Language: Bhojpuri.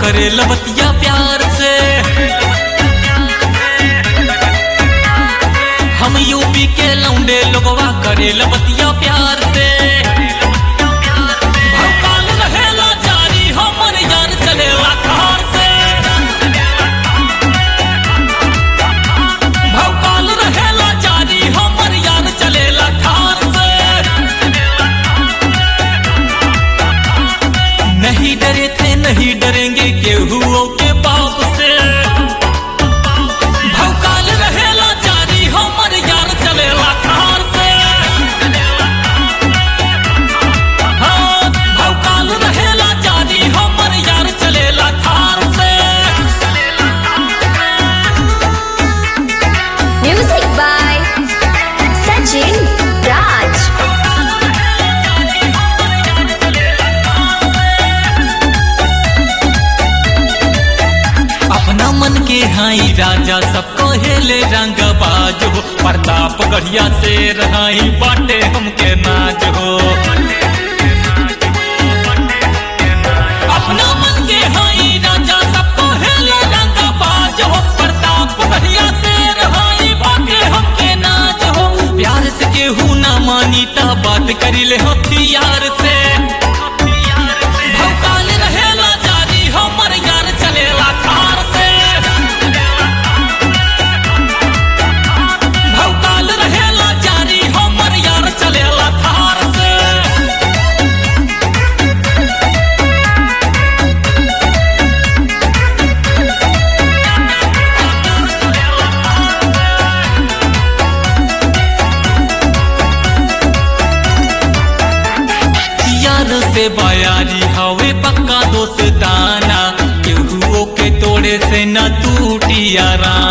करे लबतिया प्यार से हम यूपी के लौंडे लोगवा करे लबतिया प्यार से भौकाल रहेला जारी हमर यार चलेला कार से भौकाल रहेला जारी हमर यार चलेला कार से नहीं डरे थे नहीं डरेंगे केहुओं के बाप से भौकाल रहेला जारी हमर यार चलेला कार से हाँ, भौकाल रहेला जारी हमर यार चलेला कार से Music by Sachin Raj. अपना मन के हाई राजा सबको हेले रंग बाज हो प्रताप गढ़िया से रहाई बाटे हमके नाज हो अपना मन के हाई राजा सबको हेले रंग बाज हो प्रताप गढ़िया से रहाई बाटे हमके नाज हो प्यार से केहू ना मानी ता बात करी ले हथियार से भौकाल रहेला जारी हमर यार चलेला कार से भौकाल रहेला जारी हमर यार चलेला कार से यार से बयारी हवे पक्का दोस्ताना केहुओ के तोड़े से न टूटी यारा